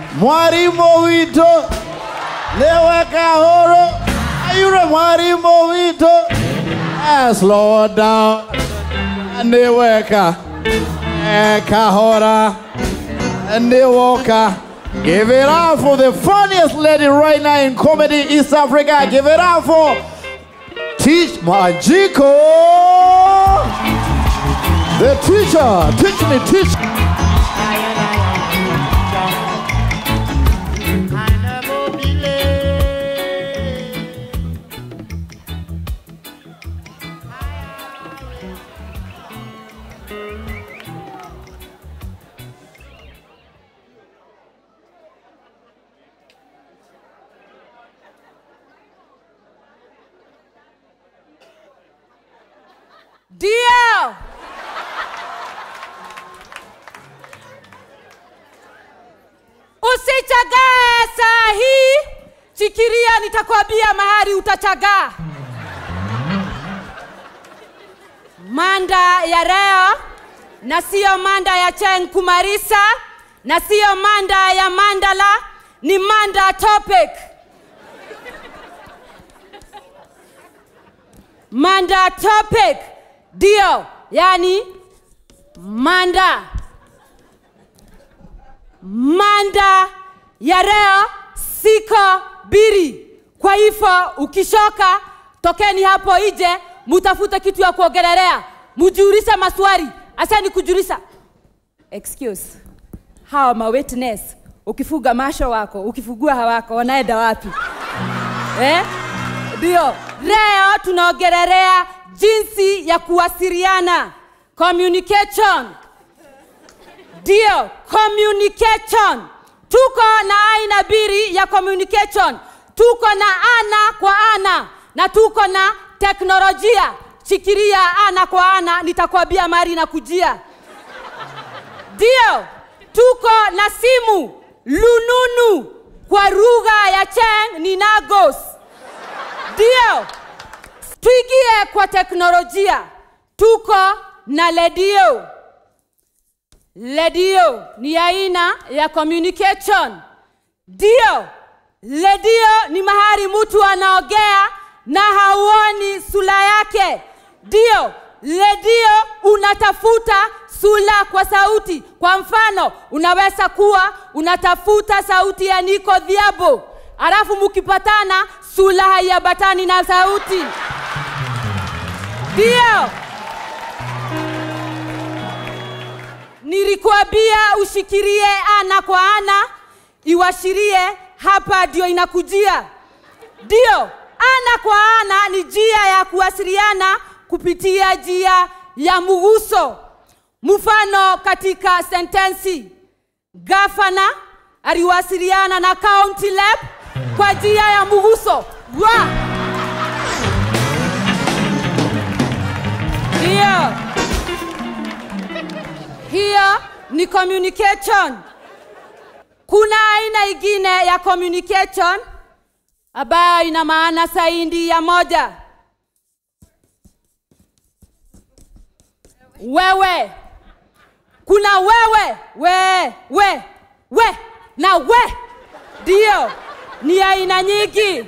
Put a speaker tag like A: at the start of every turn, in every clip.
A: mwarimu witũ nĩwe kahũrũ ayure mwarimu witũ Eh, slow down nĩwe ka eh, kahora nĩwoka Give it up for the funniest lady right now in comedy East Africa. Give it up for Teach Majiko. The teacher. Teach me, teach.
B: Ndio. Usichagae saa hii, fikiria nitakwambia mahali utachagaa. Manda ya leo na siyo manda ya Cheng Kumarisa na siyo manda ya Mandala, ni manda topic. Manda topic ndio, yani manda manda ya leo siko biri. Kwa hivyo ukishoka, tokeni hapo nje, mutafute kitu ya kuogelelea, mujiulize maswali. Asani kujulisha excuse hawa ma witness, ukifuga masho wako ukifugua hawako wanaenda wapi eh? Ndio, leo tunaongelelea jinsi ya kuwasiliana communication. Ndio, communication. Tuko na aina mbili ya communication. Tuko na ana kwa ana na tuko na teknolojia. Fikiria ana kwa ana, nitakwambia mari na kujia. Ndio, tuko na simu lununu, kwa lugha ya Cheng ni nagos. Ndio, tuingie kwa teknolojia. Tuko na redio. Redio ni aina ya communication. Ndio, redio ni mahali mtu anaongea na hauoni sura yake. Ndio, redio unatafuta sura kwa sauti. Kwa mfano, unaweza kuwa unatafuta sauti ya Niko Dhiabo, alafu mkipatana sura haiambatani na sauti. Ndio, nilikuambia ushikirie ana kwa ana, iwashirie hapa, ndio inakujia. Ndio, ana kwa ana ni njia ya kuwasiliana kupitia njia ya mguso. Mfano katika sentensi, gavana aliwasiliana na county rep kwa njia ya mguso wa hiyo hiyo ni communication. Kuna aina ingine ya communication ambayo ina maana zaidi ya moja. Wewe, kuna wewe, we, we, we na we, ndio ni aina nyingi.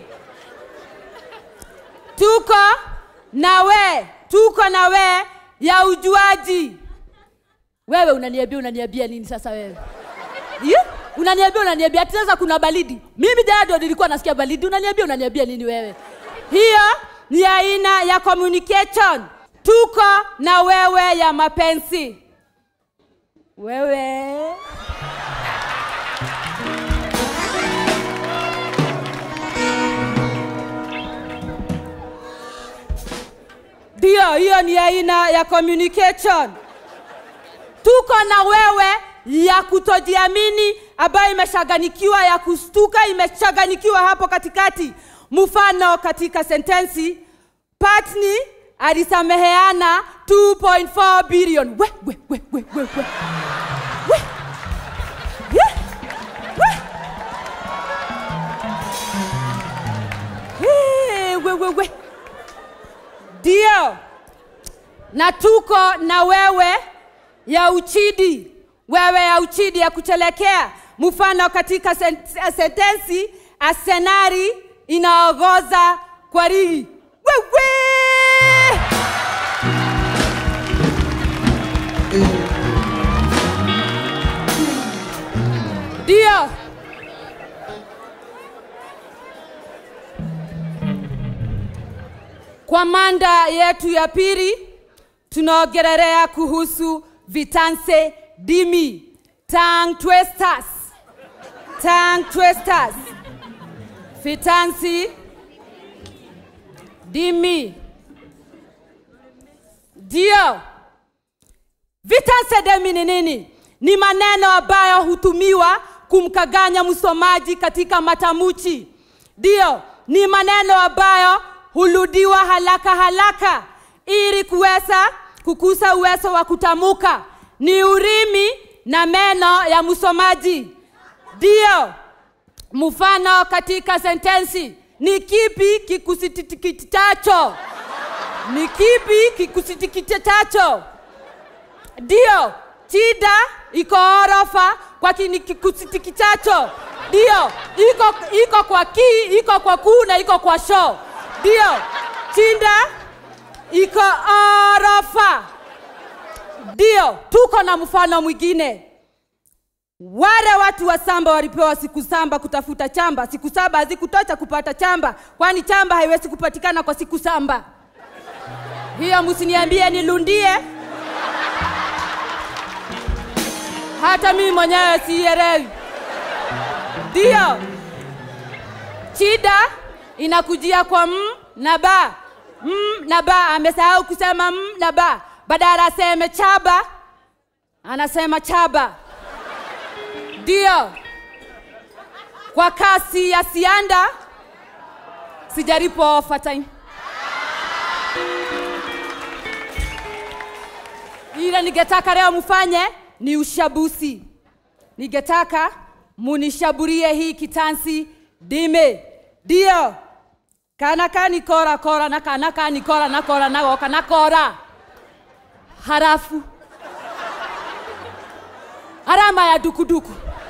B: Tuko na we, tuko na we ya ujuaji. Wewe unaniambia unaniambia nini sasa wewe? Yeah? Unaniambia unaniambia ati sasa kuna baridi. Mimi jana ndio nilikuwa nasikia baridi. Unaniambia unaniambia nini wewe? Hiyo ni aina ya communication. Tuko na wewe ya mapenzi. Wewe ndio, hiyo ni aina ya communication. Tuko na wewe ya kutojiamini ambayo imechanganikiwa, ya kustuka imechanganikiwa hapo katikati. Mfano katika sentensi, Patni alisameheana 2.4 billion. We, we, we, we, we, we. We. Yeah. We. Hey, we, we, we. Ndio, na tuko na wewe ya uchidi, wewe ya uchidi ya kuchelekea. mfano katika sen- sentensi Arsenali inaongoza kwa ligi. Wewe! Ndio. Kwa manda yetu ya pili tunaongelelea kuhusu vitanse dimi, tongue twisters, tongue twisters, vitansi dimi. Ndio, vitanse demi ni nini? Ni maneno ambayo hutumiwa kumkaganya msomaji katika matamuchi. Ndio, ni maneno ambayo hurudiwa haraka haraka ili kuweza kukusa uwezo wa kutamuka. Ni urimi na meno ya msomaji. Ndio, mfano katika sentensi ni kipi kikusitikitacho? Ni kipi kikusitikitacho? Ndio, shida iko orofa kwa kini kikusitikitacho. Ndio, iko iko kwa ki, iko kwa kuu na iko kwa sho. Ndio, shida iko orofa. Ndio, tuko na mfano mwingine. Wale watu wa samba walipewa siku saba kutafuta chamba. Siku saba hazikutosha kupata chamba, kwani chamba haiwezi kupatikana kwa siku saba. Hiyo msiniambie nilundie, hata mimi mwenyewe sielewi. Ndio, shida inakujia kwa m na ba. M na ba, amesahau kusema m na ba, badala aseme chaba anasema chaba. Ndio, kwa kasi ya sianda sijaripo overtime. Ile ningetaka leo mfanye ni ushabusi. Ningetaka munishaburie hii kitansi dime. Ndio, kana kani kora kora na kana kani kora na kora na goka na kora. Harafu alama ya dukuduku